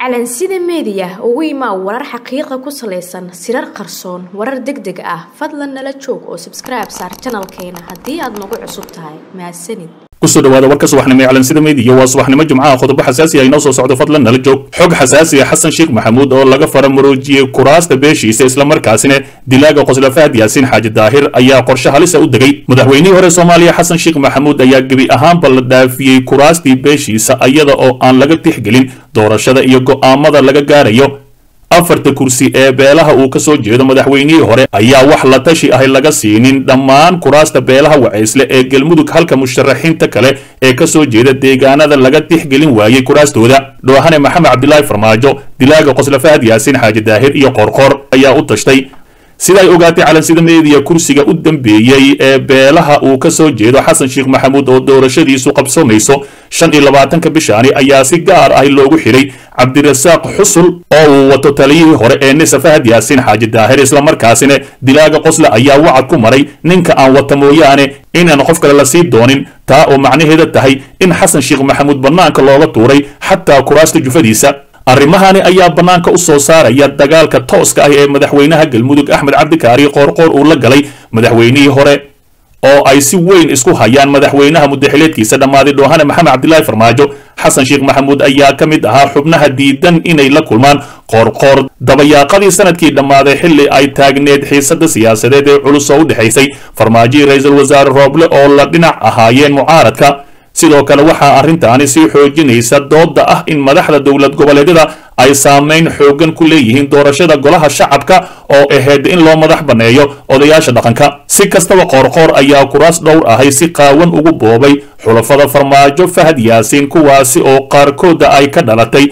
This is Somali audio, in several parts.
calansida meediya ugu imaa warar xaqiiqa ku salaysan sirar qarsoon warar deg deg ah fadlan nala joog oo sabskribe saar janalkeena haddii aad nagu cusub tahay mahadsanid kusoo dhawaada warka subaxnimo ee calansida meediya waa subaxnimo jimcaha qodobo xasaasi ah inoo soo socdo fadlan nala joog xog xasaasi ah xasan sheekh maxamuud oo laga faramuruujiyey kuraasta beeshiisa islamarkaasina dilaaga qosla fahad yaasiin xaaji daahir ayaa qorshe halisa u degay madaxweynihii hore soomaaliya xasan sheekh maxamuud ayaa gebi ahaanba la dhaafiyey kuraastii beeshiisa iyada oo aan laga tixgelin doorashada iyo go'aamada laga gaarayo afarta kursi ee beelaha uu ka soo jeedo madaxweynihii hore ayaa wax la tashi ahi laga siinin dhammaan kuraasta beelaha wacaysle ee galmudug halka musharaxiinta kale ee ka soo jeeda deegaanada laga tixgelin waayey kuraastooda dhoohane maxamed cabdilaahi farmaajo dilaaga qosla fahad yaasiin xaaji daahir iyo qoorqoor ayaa u tashtay siday ogaatay calansida meediya kursiga u dambeeyey ee beelaha uu ka soo jeedo xasan sheekh maxamuud oo doorashadiisu qabsoomayso shan iyo labaatanka bishaani ayaa si gaar ah loogu xidhay cabdirasaaq xusul oo uu wato taliyihii hore ee nisa fahad yaasiin xaaji daahir islamarkaasina dilaaga qosle ayaa wacad ku maray ninka aan wata mooyaane inaan qof kale la sii doonin taa oo macnaheeda tahay in xasan sheekh maxamuud bannaanka looga tuuray xataa kuraasta jufadiisa arrimahani ayaa bannaanka u soo saaraya dagaalka tooska ah ee madaxweynaha galmudug axmed cabdikaari qoorqoor uu la galay madaxweynihii hore oo ay si weyn isku hayaan madaxweynaha mudaxileedkiisa dhammaaday dhoohane maxamed cabdilaahi farmaajo xasan sheekh maxamuud ayaa ka mid ahaa xubnaha diidan inay la kulmaan qoorqoor dabayaaqadii sanadkii dhammaaday xilli ay taagneed xiisada siyaasadeed ee culus oo u dhexaysay farmaajihii ra-iisul wasaare rooble oo la dhinac ahaayeen mucaaradka sidoo kale waxaa arrintaani sii xoojinaysa doodda ah in madaxda dowlad goboleedyada ay saamayn xooggan ku leeyihiin doorashada golaha shacabka oo ahayd in loo madax banneeyo odayaasha dhaqanka si kastaba qoorqoor ayaa kuraas dhowr ahay si qaawan ugu boobay xulafada farmaajo fahad yaasiin kuwaasi oo qaarkooda ay ka dhalatay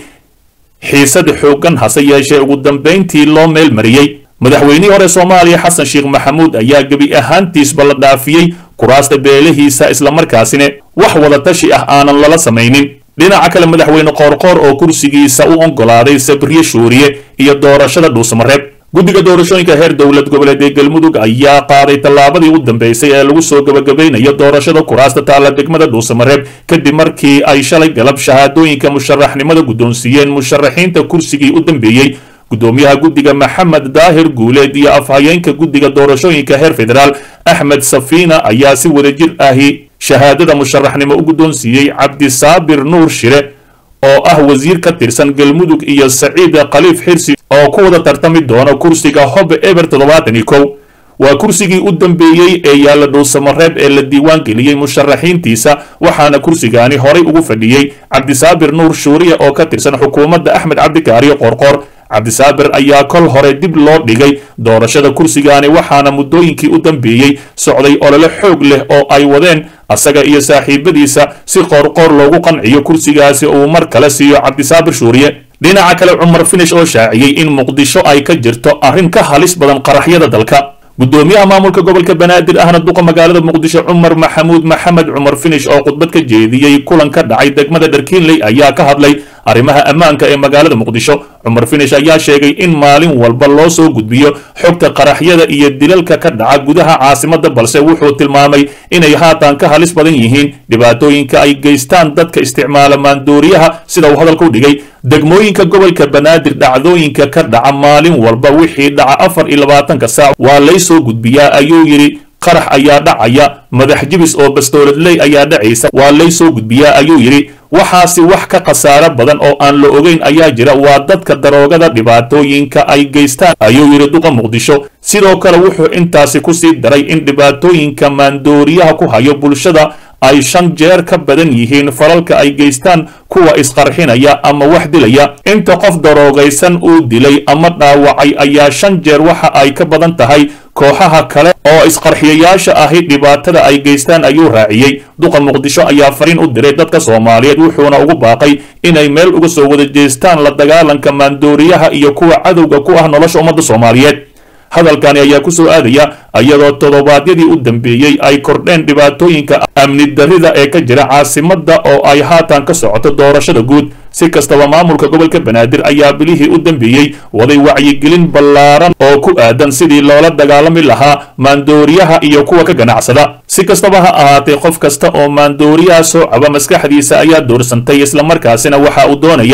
xiisad xooggan hase yeeshee ugu dambayntii loo meel mariyey madaxweynihii hore soomaaliya xasan sheekh maxamuud ayaa gebi ahaantiisba la dhaafiyey kuraasta beelihiisa islamarkaasina wax wada tashi ah aanan lala samaynin dhinaca kale madaxweyne qoorqoor oo kursigiisa u oggolaaday sabriye shuuriye iyo doorashada dhuusamareeb guddiga doorashooyinka heer dowlad goboleed ee galmudug ayaa qaaday tallaabadii u dambeysay ee lagu soo gebagabaynayo doorashada kuraasta taalla degmada dhuusamareeb kadib markii ay shalay galab shahaadooyinka musharaxnimada guddoonsiiyeen musharaxiinta kursigii u dambeeyey gudoomiyaha guddiga maxamed daahir guuleed iyo afhayeenka guddiga doorashooyinka heer federaal axmed safiina ayaa si wadajir ahi shahaadada musharaxnimo u guddoonsiiyey cabdisaabir nuur shire oo ah wasiir ka tirsan galmudug iyo saciid khaliif xirsi oo ku wada tartami doona kursiga hobe eber toddobaatan iyo kow waa kursigii u dambeeyey ee yaalla dhuusamareeb ee la diiwaan geliyey musharaxiintiisa waxaana kursigaani horay ugu fadhiyey cabdisaabir nuur shuuriya oo ka tirsan xukuumadda axmed cabdikaariyo qoorqoor cabdisaabir ayaa kol hore dib loo dhigay doorashada kursigaani waxaana muddooyinkii u dambeeyey socday olole xoog leh oo ay wadeen asaga iyo saaxiibadiisa si qoorqoor loogu qanciyo kursigaasi uu mar kale siiyo cabdisaabir shuuriye dhinaca kale cumar finish oo shaaciyey in muqdisho ay ka jirto arrin ka halis badan qaraxyada dalka gudoomiyaha maamulka gobolka banaadir ahna duqa magaalada muqdisho cumar maxamuud maxamed cumar finish oo khudbad ka jeediyey kulan ka dhacay degmada dharkiinley ayaa ka hadlay arrimaha ammaanka ee magaalada muqdisho cumar finish ayaa sheegay in maalin walba loo soo gudbiyo xogta qaraxyada iyo dilalka ka dhaca gudaha caasimadda balse wuxuu tilmaamay inay haatan ka halis badan yihiin dhibaatooyinka ay geystaan dadka isticmaala maandooriyaha sida uu hadalka u dhigay degmooyinka gobolka banaadir dhacdooyinka ka dhaca maalin walba wixii dhaca afar iyo labaatanka saac waa lay soo gudbiyaa ayuu yidhi qarax ayaa dhacaya madax jibis oo bastooladley ayaa dhacaysa waa lay soo gudbiyaa ayuu yidhi waxaasi wax ka khasaaro badan oo aan la ogeyn ayaa jira waa dadka daroogada dhibaatooyinka ay geystaan ayuu yidhi duqa muqdisho sidoo kale wuxuu intaasi ku sii daray in dhibaatooyinka maandooriyaha ku hayo bulshada ay shan jeer ka badan yihiin falalka ay geystaan kuwa isqarxinaya ama wax dilaya inta qof daroogaysan uu dilay ama dhaawacay ayaa shan jeer waxa ay ka badan tahay kooxaha kale oo isqarxiyayaasha ahi dhibaatada ay geystaan ayuu raaciyey duqa muqdisho ayaa fariin u diray dadka soomaaliyeed wuxuuna ugu baaqay inay meel uga soo wada jeestaan la dagaalanka maandooriyaha iyo kuwa cadowga ku ah nolosha ummadda soomaaliyeed hadalkani ayaa ku soo aadaya iyadoo toddobaadyadii u dambeeyey ay kordheen dhibaatooyinka amni darrida ee ka jira caasimadda oo ay haatan ka socoto doorashada guud si kastaba maamulka gobolka banaadir ayaa bilihii u dambeeyey waday wacyigelin ballaaran oo ku aadan sidii loola dagaalami lahaa maandooriyaha iyo kuwa ka ganacsada si kastaba ha ahaatee qof kasta oo maandooriyaha soo caba maskaxdiisa ayaa doorsantay islamarkaasina waxa uu doonayaa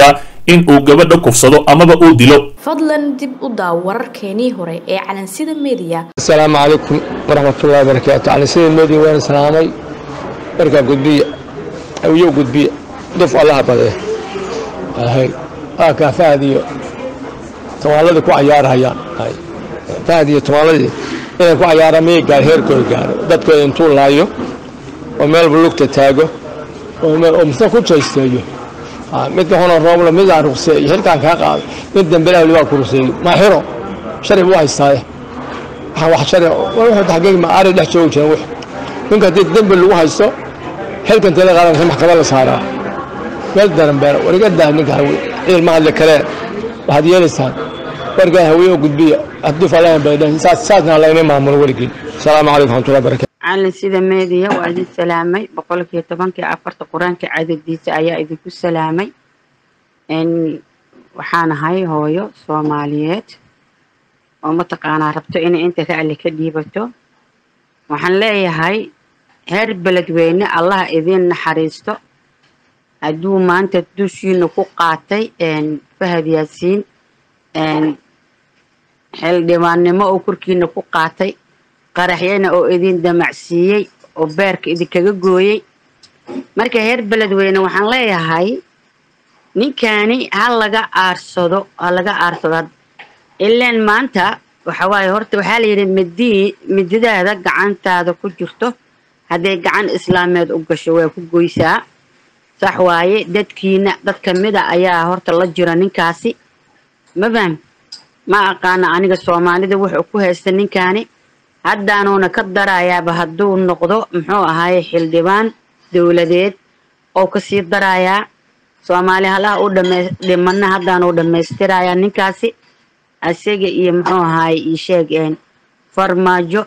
in uu gabadha kufsado amaba uu dilo fadlan dib u daaw wararkeenii hore ee calansida meediya asalaamu calaykum waraxmatullahi wabarakaatu calansida meediya waan islaamay markaa gudbiya awiyo gudbiya duf allaha badee hay aakaa fahad iyo tumaaladii ku cayaarahayaan hay fahad iyo tumaaladii inay ku cayaaraan miyay gaar heerkooda gaaro dadkooda intuu laayo oo meelba lugta taago oo misna ku jaysteeyo midka hono roobla midaan ruqseeyo xilkaan kaa qaado mid dambelaha libaa ku ruqseeyo maa xiro sharci buu haystaaye waxaan wax sharci wuxuu taxqiiq ma ari dhex joogi jiran wix ninka haddii dembi lagu haysto xilkan tala qaadanka maxkamad la saaraa meel daran beera wariga daa ninka hawe ciil ma hadli kareen waxaad yeelaysaan wargaa hawiye oo gudbiya hadduu falahan baydhan saas saasna layma maamulo weligiin asalaamu calaykum raxmatullahi barakatu calin sida meediya waa idin salaamay boqolkiiyo tobankii afarta qur-aanka cadadiisa ayaa idinku salaamay waxaan ahay hooyo soomaaliyeed oo mataqaanaa rabto inay inta racli ka dhiibato waxaan leeyahay heer beledweyne allah idiin naxariisto hadduu maanta dushiina ku qaatay fahad yaasiin xildhibaannimo oo korkiina ku qaatay qaraxyana oo idin damacsiiyey oo beerka idinkaga gooyey marka heer beledweyne waxaan leeyahay ninkani ha laga aarsado ha laga aarsado ilaan maanta waxa waaye horta waxaa layidhi midii mididaada gacantaada ku jirto hadday gacan islaameed u gasho waa ku goysaa sax waaye dadkiina dad kamida ayaa horta la jira ninkaasi ma faham ma aqaana aniga soomaalida wuxuu ku haysta ninkaani haddaanuuna ka darayaaba hadduu noqdo muxuu ahaaye xildhibaan dowladeed oo kasii darayaa soomaali halaha u dhimana haddaanuu dhammaystirayaa ninkaasi isaga iyo muxuu ahaaye iisheeg farmaajo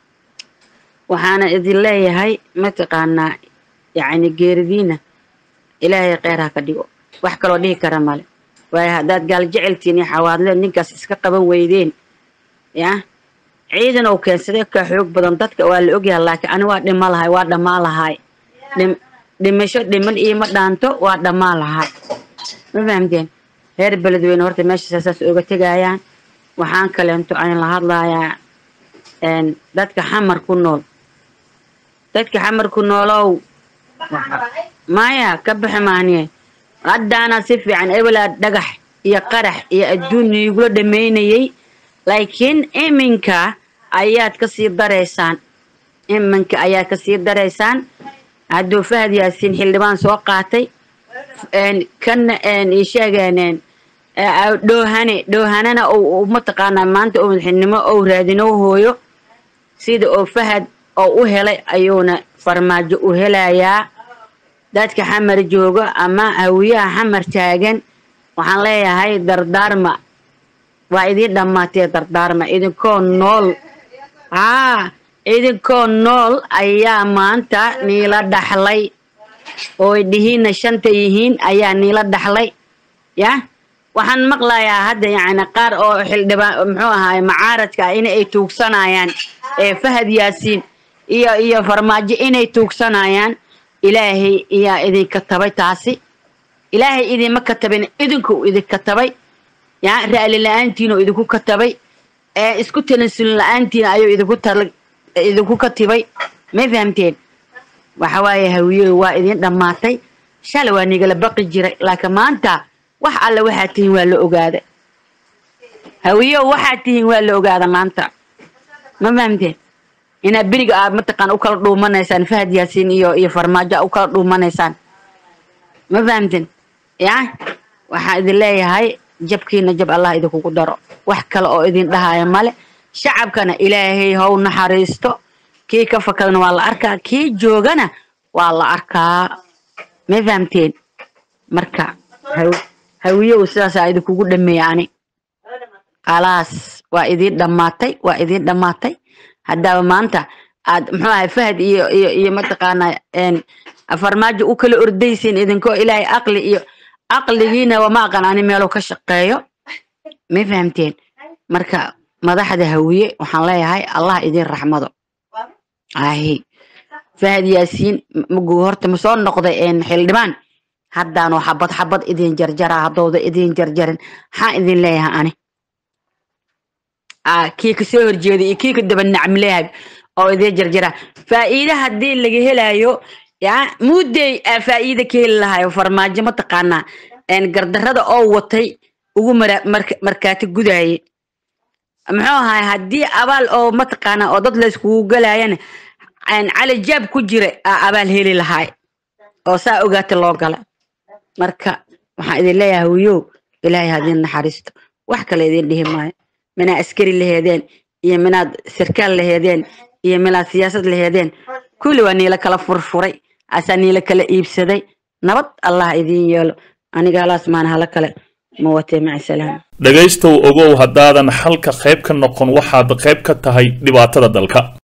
waxaana idin leeyahay mataqaanaa yacni geeridiina ilaahay kheyr ha ka dhigo wax kaloo dhihi kara male waayo haddaad gaal jeceltiin iyo xawaadleen ninkaas iska qaban weydeen yah ciidan oo keensaday ka xoog badan dadka waa la ogyahay laakiin ani waa dhima lahay waa dhammaa lahay dhimasho dhiman iima dhaanto waa dhammaa lahay ma fahamteen reer beledweyne horta meesha saas oga tegayaan waxaan kaleento aan la hadlayaa dadka xamar ku nool dadka xamar ku noolow maya ka bixi maaniye haddaana si fiican ebelaa dhagax iyo qarax iyo adduun igula dhammaynayay laakiin iminka ayaad kasii daraysaan iminka ayaad kasii daraysaan hadduu fahad yaasiin xildhibaan soo qaatay kana isheegeen dhoohane dhoohanana mataqaanaa maanta oo madaxnimo ou raadino hooyo sida oo fahad oo u helay ayuuna farmaajo u helayaa dadka xamar joogo ama hawiyaha xamar taagan waxaan leeyahay dardaarma waa idiin dhammaatee dardaarma idinkoo nool haa idinkoo nool ayaa maanta niila dhaxlay ooy dhihiinna shanta yihiin ayaa niila dhaxlay yah waxaan maqlayaa hadda yacni qaar oo xildhibaan muxuu ahaay macaaradka ah in ay tuugsanayaan ee fahad yaasiin iyo iyo farmaajo inay tuugsanayaan ilaahay iyaa idinka tabay taasi ilaahay idinma katabin idinkuu idinka tabay ya ra'li la-aantiinoo idinku katabay ee isku talansulin la-aantiina ayuu idinku tal idinku katibay may fahamteen waxa waaye hawiye waa idin dhammaatay shalay waa nigala baqi jiray laakiin maanta wax alle waxaad tihiin waa la ogaada hawiye waxaad tihiin waa la ogaada maanta ma fahamteen inaad beriga aad mataqaan u kala dhuumanaysaan fahad yaasiin iyo iyo farmaajo u kala dhuumanaysaan ma fahamteen ya waxaan idin leeyahay jabkiina jab allah idinkugu daro wax kale oo idin dhahaya male shacabkana ilaahay how naxariisto kii ka fakadana waa la arkaa kii joogana waa la arkaa ma fahamteen marka hawiyow sidaasaa idinkugu dhameeya ani khalaas waa idiin dhammaatay waa idiin dhammaatay haddaaba maanta aad muxuu ahay fahad iyo iyo iyo mataqaanaa farmaajo u kala ordaysiin idinkoo ilaahay aqli iyo aqligiina wama aqan ani meelo ka shaqeeyo ma fahamteen marka madaxda hawiye waxaan leeyahay allah idin raxmado ahi fahad yaasiin magu horta ma soo noqday xildhibaan haddaanoo xabad xabad idin jarjaraa haddooda idin jarjarin maxaa idin leeyahay ani Aa, kii ka soo horjeeda iyo kii ka daba nacmlehay oo idin jarjara faa'iide haddii laga helayo ya muudey aa faa'iide ka heli lahayo farmaajo mataqaanaa een gardarrada oo watay ugu mara- marka- markaati gudaye muxuu ahaay haddii abaal oo mataqaanaa oo dad layskugu galayana een cali jaab ku jira aa abaal heli lahaay oo saa ogaata loo gala marka waxaan idin leeyahay wiyow ilaahay ha idin naxariisto wax kale idin dhihi maayo minaad askari laheedeen iyo minaad sarkaal laheedeen iyo minaad siyaasad laheedeen kulli waa niila kala furfuray asaa niila kala iibsaday nabad allah idin yeelo aniga halaas maan hala kale ma watee maca salaam dhegaystow ogow haddaadan xalka qayb ka noqon waxaad qayb ka tahay dhibaatada dalka